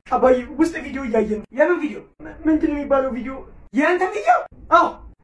አባዬ ውስጥ ቪዲዮ እያየ ነው። የምን ቪዲዮ? ምንድን ነው የሚባለው ቪዲዮ? የአንተ ቪዲዮ? አዎ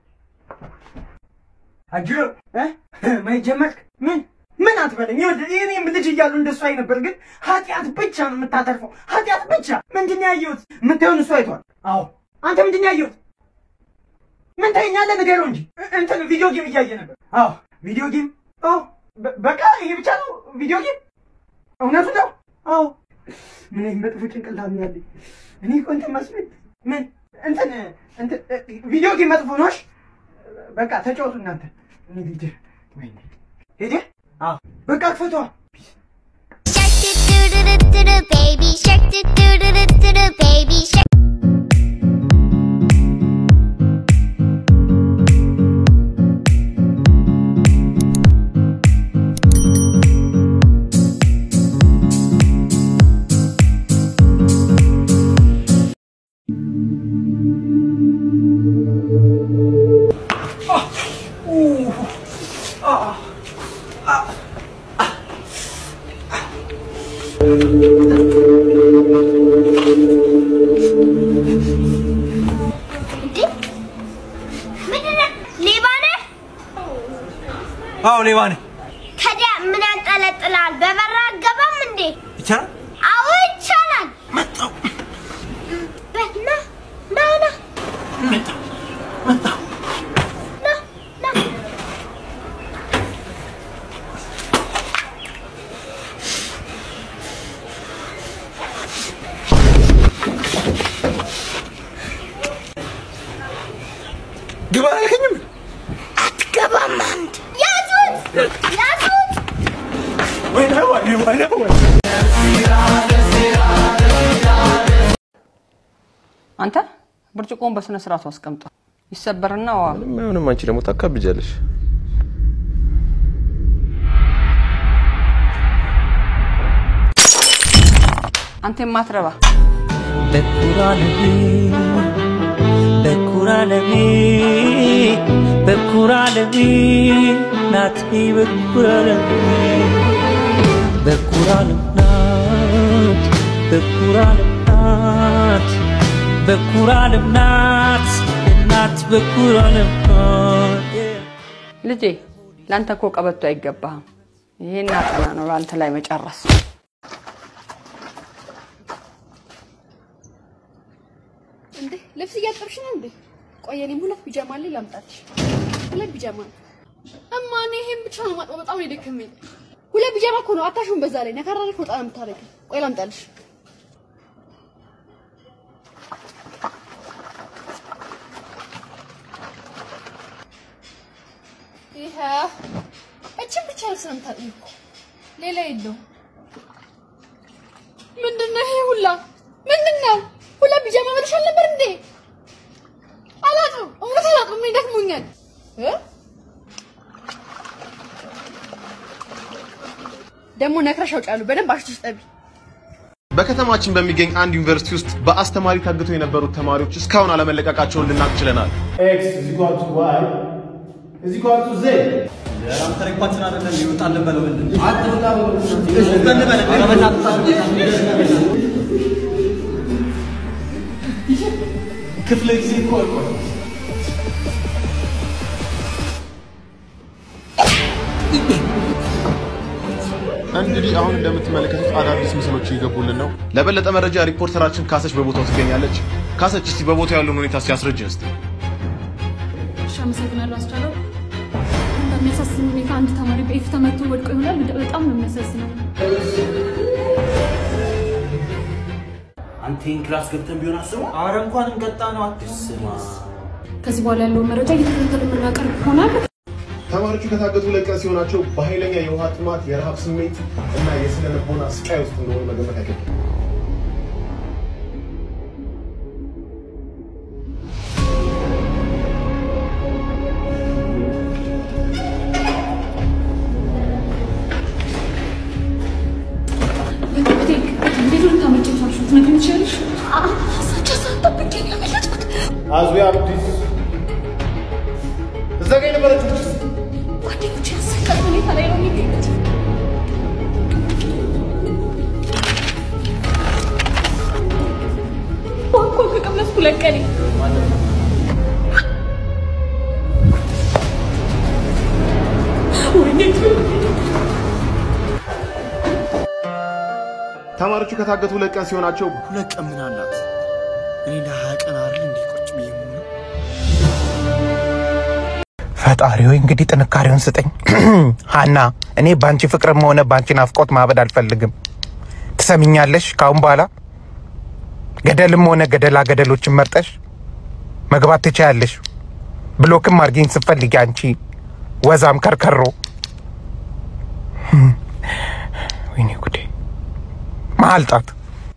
አጅሮ ማየት ጀመርክ? ምን ምን አትበለኝ። ይኸውልህ እኔም ልጅ እያሉ እንደሱ አይ ነበር፣ ግን ኃጢአት ብቻ ነው የምታተርፈው። ኃጢአት ብቻ። ምንድን ነው ያየሁት? የምታየውን እሱ አይቷል። አዎ አንተ ምንድን ነው ያየሁት? ምን ታየኛለህ? ንገረው እንጂ እንትን ቪዲዮ ጌም እያየ ነበር። አዎ ቪዲዮ ጌም። አዎ በ- በቃ ይሄ ብቻ ነው ቪዲዮ ጌም። እውነቱ ነው። አዎ ምን አይነት መጥፎ ጭንቅላት ነው ያለኝ። እኔ እኮ እንትን መስሎኝ ምን እንትን እንትን ቪዲዮ ጌም መጥፎ ነው። እሺ በቃ ተጫወቱ እናንተ። እኔ ልጅ ወይኔ ሄደ። አዎ በቃ ክፈቷ። Shark doo doo doo doo doo baby shark doo doo doo doo doo doo baby shark. እንዴ ምንድን ነው? ሌባ ነህ? አዎ ሌባ ነኝ። ታዲያ ምን ያንጠለጥላል? በበራ አገባም እንዴ? ይቻላል? አዎ ይቻላል። መጣሁ በ- ና ና ና መጣሁ መጣሁ። ና ና ግባ አላልከኝም? አትገባም አንተ። ያዙት ያዙት። ወይኔ ወይኔ ወይኔ ወይኔ አንተ ብርጭቆውን በስነ ስርዓቱ አስቀምጠው። ይሰበርና ዋ ምንም አንቺ ደግሞ ታካብጃለሽ። አንተ የማትረባ በኩራለሜ በኩራለሜ በኩራለሜ ናቴ በኩራለሜ በኩራለም ናት በኩራለም ናት በኩራለም ናት እናት በኩራለም ናት ልጄ፣ ለአንተ እኮ ቀበቶ አይገባህም። ይሄን አጠና ነው ለአንተ ላይ መጨረስ። እንዴ ልብስ እያጠብሽ ነው እንዴ? ቆይ እኔም ሁለት ቢጃማ አለኝ ላምጣልሽ። ሁለት ቢጃማ ነው እማ። እኔ ይሄን ብቻ ነው ማጥበው፣ በጣም ነው የደከመኝ። ሁለት ቢጃማ እኮ ነው አታሹም። በዛ ላይ ነካራለች ወጣ ነው የምታደርጊው። ቆይ ላምጣልሽ። ይሄ እችን ብቻ ልብስ ነው የምታጥቢው እኮ ሌላ የለውም። ምንድን ነው ይሄ ሁላ? ምንድን ነው ሁላ ቢጃማ መልሽ አልነበር እንዴ? አላጥም፣ እውነት አላጥም። እኔ ደክሞኛል እ ደግሞ ነክረሽ አውጫሉ። በደንብ አሽተሽ ጠቢ። በከተማችን በሚገኝ አንድ ዩኒቨርሲቲ ውስጥ በአስተማሪ ታግተው የነበሩት ተማሪዎች እስካሁን አለመለቀቃቸውን ልናቅ ችለናል። ኤክስ is equal to y is equal to z ታሪኳችን አይደለም ይወጣልን በለው ምንድን ነው? ክፍለ ጊዜ እኮ አልቋል። እንግዲህ አሁን እንደምትመለከቱት አዳዲስ ምስሎች እየገቡልን ነው። ለበለጠ መረጃ ሪፖርተራችን ካሰች በቦታው ትገኛለች። ካሰች እስቲ በቦታው ያለውን ሁኔታ ሲያስረጅን እስቲ። እሺ፣ አመሰግናለሁ አስቻለው። በሚያሳዝን ሁኔታ አንድ ተማሪ በኤፍ ተመቶ ወድቆ ይሆናል። በጣም ነው የሚያሳዝነው። አንተ ይህን ክላስ ገብተን ቢሆን አስበው። አረ እንኳንም ቀጣ ነው አትስማ። ከዚህ በኋላ ያለውን መረጃ እየተከታተል የምናቀርብ ይሆናል። ተማሪዎቹ ከታገቱ ሁለት ቀን ሲሆናቸው በኃይለኛ የውሃ ጥማት፣ የረሃብ ስሜት እና የስነ ልቦና ስቃይ ውስጥ እንደሆኑ መገመት አይከብድም። እንዴት ነው ታመጭ ሳልሽ ትነግሪኝ ትችያለሽ? አሳቻ ሳጠብቄ ነው ያመለጥኩት። As we have this እዛ ጋ የነበረችው ልጅስ? ጓደኞቼ አሰቃቂ ሁኔታ ላይ ነው የሚገኙት። ተማሪዎቹ ከታገቱ ሁለት ቀን ሲሆናቸው ሁለት ቀን ምን አላት? እኔ ለሀያ ቀን አይደል እንዲህ ቁጭ ብዬ የምውለው? ፈጣሪ ሆይ እንግዲህ ጥንካሬውን ስጠኝ። ሀና እኔ በአንቺ ፍቅርም ሆነ በአንቺ ናፍቆት ማበድ አልፈልግም። ትሰሚኛለሽ? ካሁን በኋላ ገደልም ሆነ ገደላ ገደሎችን መርጠሽ መግባት ትችያለሽ። ብሎክም አርጊኝ ስትፈልጊ አንቺ ወዛም ከርከሮ። ወይኔ ጉዴ! መሀል ጣት።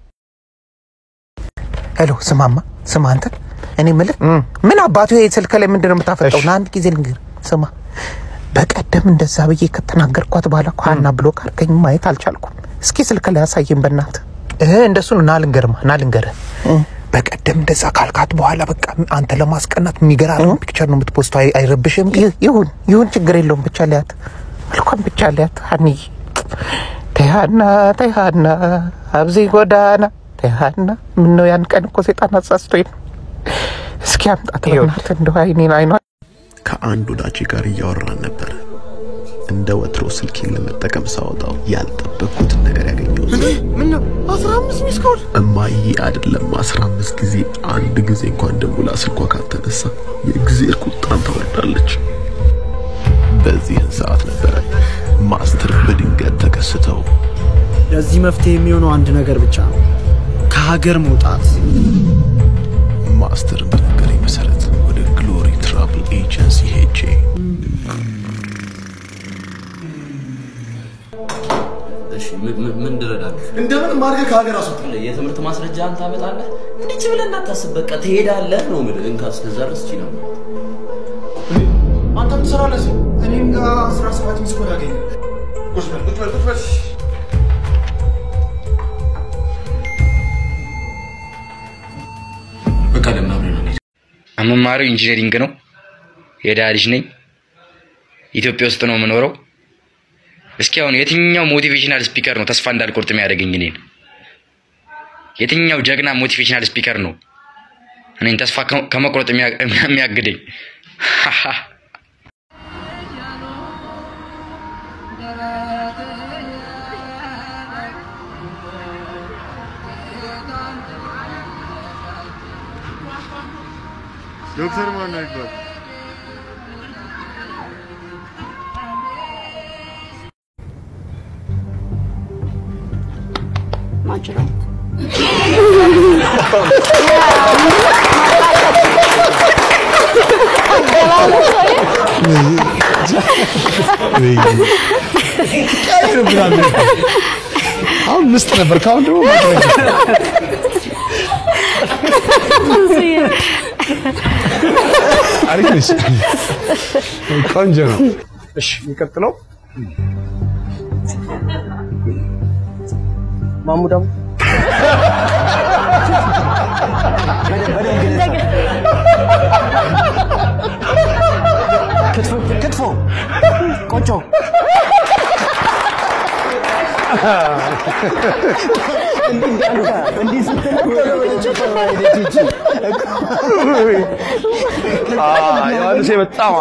ሄሎ፣ ስማማ፣ ስማ አንተ፣ እኔ የምልህ ምን አባቱ ይሄ ስልክ ላይ ምንድን ነው የምታፈጠው? ና አንድ ጊዜ ልንገርህ፣ ስማ፣ በቀደም እንደዛ ብዬ ከተናገርኳት በኋላ እኮ ሀና ብሎክ አድርገኝ ማየት አልቻልኩም። እስኪ ስልክ ላይ ያሳየን በእናትህ። እህ እንደሱ ነው። ና ልንገርማ፣ ና ልንገርህ። በቀደም እንደዛ ካልካት በኋላ በቃ አንተ ለማስቀናት የሚገራርም ፒክቸር ነው የምትፖስተው። አይ- አይረብሽም? ግን ይሁን ይሁን፣ ችግር የለውም። ብቻ ሊያት መልኳም ብቻ ሊያት ሀኒዬ ተያና ተያና አብዚ ጎዳና ተያና ምን ነው ያን ቀን እኮ ሴጣን አሳስቶኝ ነው። እስኪ አምጣት በእናትህ እንደው አይኔን አይኗ ከአንድ ወዳጄ ጋር እያወራን ነበር። እንደ ወትሮ ስልኬን ለመጠቀም ሳወጣው ያልጠበቅኩትን ነገር ያገኘሁት ምን ነው አስራ አምስት ሚስ ኮል እማዬ አይደለም አስራ አምስት ጊዜ አንድ ጊዜ እንኳን ደውላ ስልኳ ካልተነሳ የእግዜር ቁጣን ታወርዳለች። በዚህን ሰዓት ነበረ ማስተር በድንገት ተከስተው ለዚህ መፍትሄ የሚሆነው አንድ ነገር ብቻ ነው፣ ከሀገር መውጣት። ማስተር በነገረኝ መሰረት ወደ ግሎሪ ትራቭል ኤጀንሲ ሄጄ እሺ ምን- ምን- ምን እንድረዳለሁ? እንደምንም አድርገህ ከሀገር አስወጣ። የትምህርት ማስረጃህን ታመጣለህ። እንዲች ብለህ እንዳታስብ፣ በቃ ትሄዳለህ ነው የምልህ። እንካ እስከዛ ድረስ ቺ ነው አንተም ትሰራለህ እዚህ። እኔም ጋር አስራ ሰባት ሚስ ኮል አገኘ። ቁጭ በል ቁጭ በል ቁጭ በል። በቃ ለምን አብረን አንሄድ? የምማረው ኢንጂነሪንግ ነው። የድሃ ልጅ ነኝ። ኢትዮጵያ ውስጥ ነው የምኖረው። እስኪ አሁን የትኛው ሞቲቬሽናል ስፒከር ነው ተስፋ እንዳልቆርጥ የሚያደርገኝ እኔን? የትኛው ጀግና ሞቲቬሽናል ስፒከር ነው እኔን ተስፋ ከ- ከመቁረጥ የሚያ- የሚያግደኝ? ዶክተር ማን ነው ይባል ማጅራት አሁን ምስጥ ነበር፣ ከአሁን ደግሞ አሪፍ ነች። ቆንጆ ነው። እሺ የሚቀጥለው ማሙዳሙ ክትፎ ክትፎ ቆጮ እንዲህ ዮሐንስ በጣም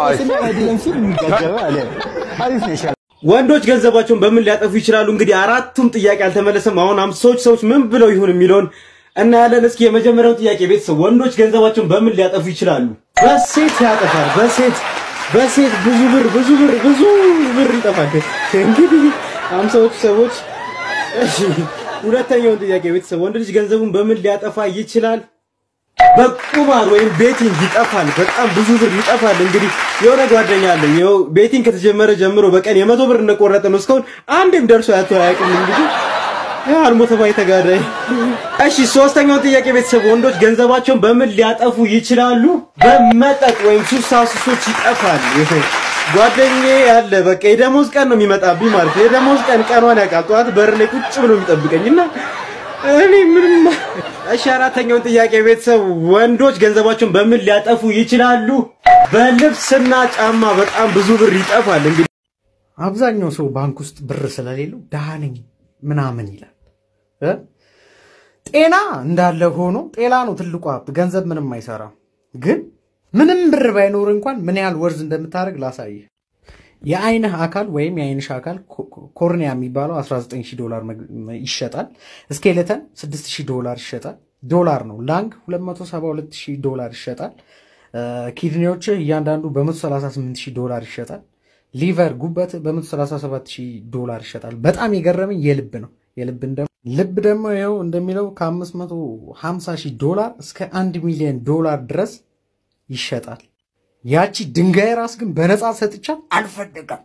ወንዶች ገንዘባቸውን በምን ሊያጠፉ ይችላሉ? እንግዲህ አራቱም ጥያቄ አልተመለሰም። አሁን አምሳዎች ሰዎች ምን ብለው ይሆን የሚለውን እናያለን። እስኪ የመጀመሪያውን ጥያቄ ቤተሰብ ወንዶች ገንዘባቸውን በምን ሊያጠፉ ይችላሉ? በሴት ያጠፋል። በሴት በሴት ብዙ ብር ብዙ ብር ብዙ ብር ይጠፋል። እንግዲህ አምሳዎቹ ሰዎች እሺ፣ ሁለተኛውን ጥያቄ ቤተሰብ ወንድ ልጅ ገንዘቡን በምን ሊያጠፋ ይችላል? በቁማር ወይም ቤቲንግ ይጠፋል። በጣም ብዙ ብር ይጠፋል። እንግዲህ የሆነ ጓደኛ አለኝ ይኸው ቤቲንግ ከተጀመረ ጀምሮ በቀን የመቶ ብር እንደቆረጠ ነው። እስካሁን አንድም ደርሶ ያቶ አያውቅም። እንግዲህ ያው አልሞተ ባይ ተጋዳይ። እሺ ሶስተኛውን ጥያቄ ቤተሰብ ወንዶች ገንዘባቸውን በምን ሊያጠፉ ይችላሉ? በመጠጥ ወይም ሱሳሱሶች ይጠፋል። ይሄ ጓደኛዬ ያለ በቃ የደሞዝ ቀን ነው የሚመጣብኝ ማለት ነው። የደሞዝ ቀን ቀኗን ያውቃል። ጠዋት በር ላይ ቁጭ ብሎ የሚጠብቀኝ እና እኔ ምንም እሺ አራተኛውን ጥያቄ ቤተሰብ ወንዶች ገንዘባቸውን በምን ሊያጠፉ ይችላሉ? በልብስና ጫማ በጣም ብዙ ብር ይጠፋል። እንግዲህ አብዛኛው ሰው ባንክ ውስጥ ብር ስለሌለው ድሃ ነኝ ምናምን ይላል እ? ጤና እንዳለ ሆኖ ጤና ነው ትልቁ ሀብት። ገንዘብ ምንም አይሰራም። ግን ምንም ብር ባይኖር እንኳን ምን ያህል ወርዝ እንደምታደርግ ላሳይህ። የአይንህ አካል ወይም የአይንሽ አካል ኮርኒያ የሚባለው 19000 ዶላር ይሸጣል። ስኬሌተን 6000 ዶላር ይሸጣል። ዶላር ነው። ላንግ 272000 ዶላር ይሸጣል። ኪድኒዎች እያንዳንዱ በ138000 ዶላር ይሸጣል። ሊቨር ጉበት በ137000 ዶላር ይሸጣል። በጣም የገረመኝ የልብ ነው። የልብን ደግሞ ልብ ደግሞ ይኸው እንደሚለው ከ550 ሺህ ዶላር እስከ 1 ሚሊዮን ዶላር ድረስ ይሸጣል። ያቺ ድንጋይ ራስ ግን በነፃ ሰጥቻት አልፈለጋም።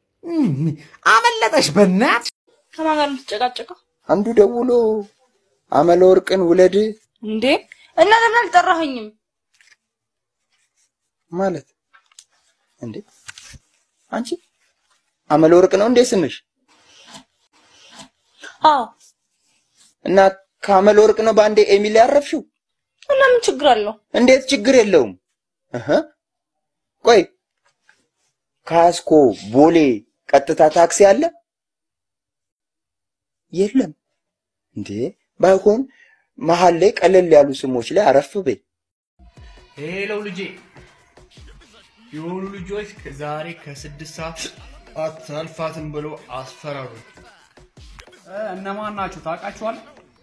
አመለጠሽ በናት ከማን ጋር የምትጨቃጨቀው አንዱ ደውሎ አመለ ወርቅን ውለድ እንዴ? እና ለምን አልጠራኸኝም? ማለት እንዴ? አንቺ አመለ ወርቅ ነው እንዴ ስምሽ? አዎ። እና ከአመለ ወርቅ ነው በአንዴ ኤሚል ያረፍሽው? እና ምን ችግር አለው? እንዴት ችግር የለውም። እህ ቆይ ካስኮ ቦሌ ቀጥታ ታክሲ አለ? የለም እንዴ? ባይሆን መሀል ላይ ቀለል ያሉ ስሞች ላይ አረፍ በይ። ሄለው ልጄ፣ የሆኑ ልጆች ዛሬ ከስድስት ሰዓት አታልፋትም ብሎ አስፈራሩ። እነማን ናችሁ? ታውቃችኋል?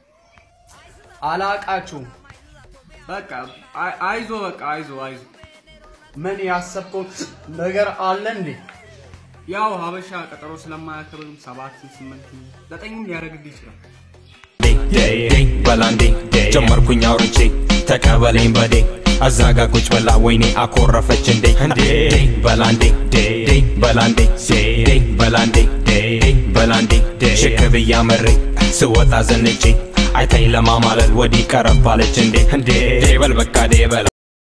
አላቃችሁም። በቃ አይ- አይዞ፣ በቃ አይዞ፣ አይዞ። ምን ያሰብከው ነገር አለ እንዴ? ያው ሀበሻ ቀጠሮ ስለማያከብርም ሰባት ስምንት ዘጠኝም ሊያደርግልህ ይችላል። በላንዴ ጀመርኩኝ አውርቼ ተቀበለኝ በዴ አዛጋ ቁጭ በላ ወይኔ አኮረፈች እንዴ እንዴ በላንዴ በላንዴ በላንዴ በላንዴ ሽክ ብያ መሬ ስወጣ ዘንጬ አይታኝ ለማማለል ወዲህ ቀረባለች እንዴ እንዴ በል በቃ ዴ በላ